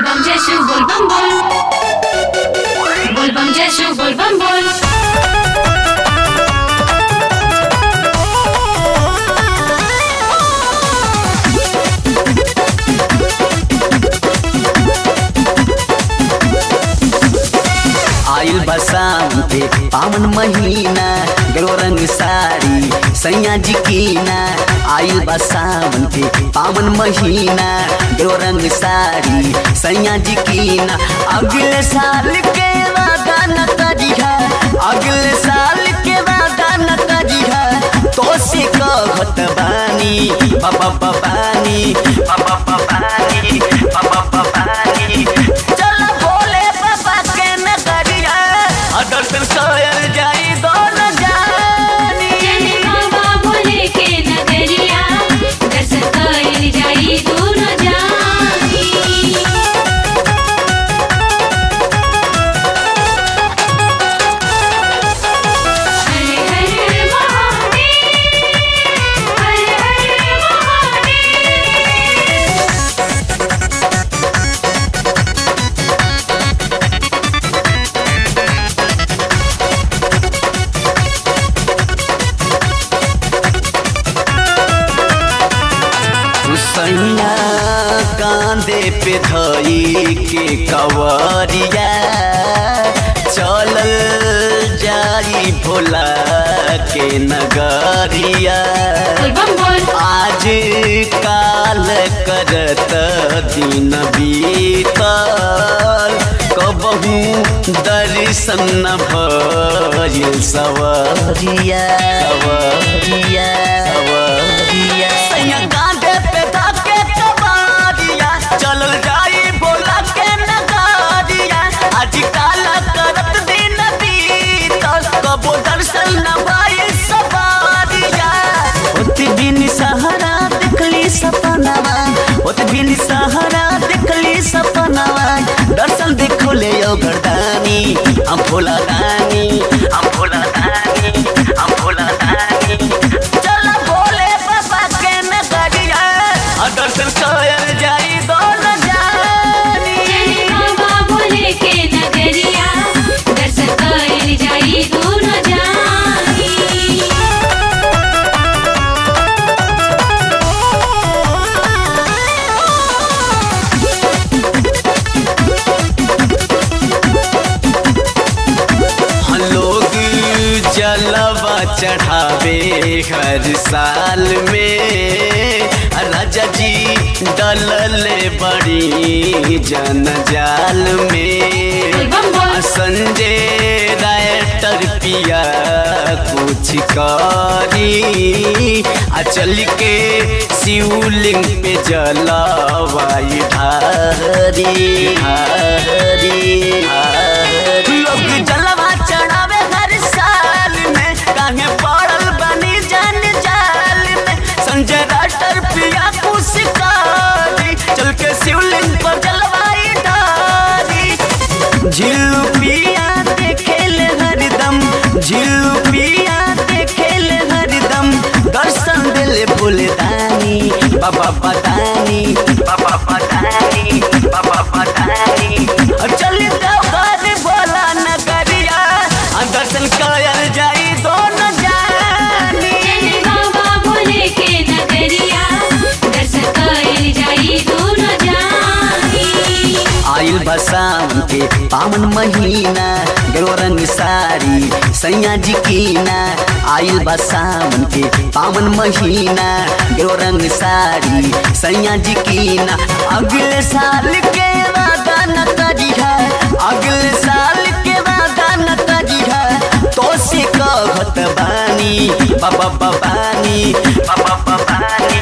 bam Jeshu bol bam bol Bol bam Jeshu bol bam bol आइल बसाते पावन महीना गलो रंग साड़ी सैया जी कीना आइल बसावन के पावन महीना गलो रंग साड़ी सैया जी कीना अगले साल के वादा न करिहा अगले साल के वादा न करिहा तो से कहत बानी बाबा बानी बाबा बानी बाबा बानी चल भोले बाबा के नगरिया आ दर्शन कर जाई दोनों जानी जय बाबा भोले के नगरिया दर्शन कर जाई दोनों जानी हरे हरे महादेव हरे हरे महादेव सैया कांदे पे धई के कवरिया चलल जाई भोला के नगरिया बोल बम बोल आज काल करत दिन बीतल कबहू दर्शन न भइल सवरिया सवरिया सवरिया सैया कांधे पे धके कबारिया चलल जाई भोला के नगारिया आज काल करत दिन बीतल कबो दर्शन न भइल सवारिया ओत बिन सहारा देखली सपनावा ओत बिन सहारा देखली सपनावा दर्शन देखो ले यो गर्दानी हम भोला दानी हम भोला दानी हम भोला दानी चल भोले बाबा के नगरिया आ दर्शन कर जाई दोनों जानी जय बाबा भोले के नगरिया दर्शन कर जाई दोनों जानी हम लोग जलवा चढ़ावे हर साल में राजा जी डलल बड़ी जनजाल में बोल बम बोल संजय रायटर पिया कुछ करी आ चल के शिवलिंग पे जलवाई ढारी ढारी ढारी लोग जलवा चढ़ावे हर साल में काहे पड़ल बनी जन जाल में संजय राइटर पिया कुछ करी चल के शिवलिंग पर जलवाई ढारी झिल्लू पिया देखेल हरदम झिल्लू पिया देखेल हरदम दर्शन दिल फुलदानी बाबा बतानी बाबा बतानी बाबा बतानी चल घर बोला नगरिया आ दर्शन कर जाई दोनों जानी जय बाबा भोले के नगरिया दर्शन कर जाई दोनों जानी आइल बसावन के पावन महीना गलो रंग साड़ी सैया जी कीना आइल बसावन के पावन महीना गलो रंग साड़ी सैया जी कीना अगले साल के वादा न करिहा अगले साल के वादा न करिहा तो से कहत बानी बाबा बानी बाबा बानी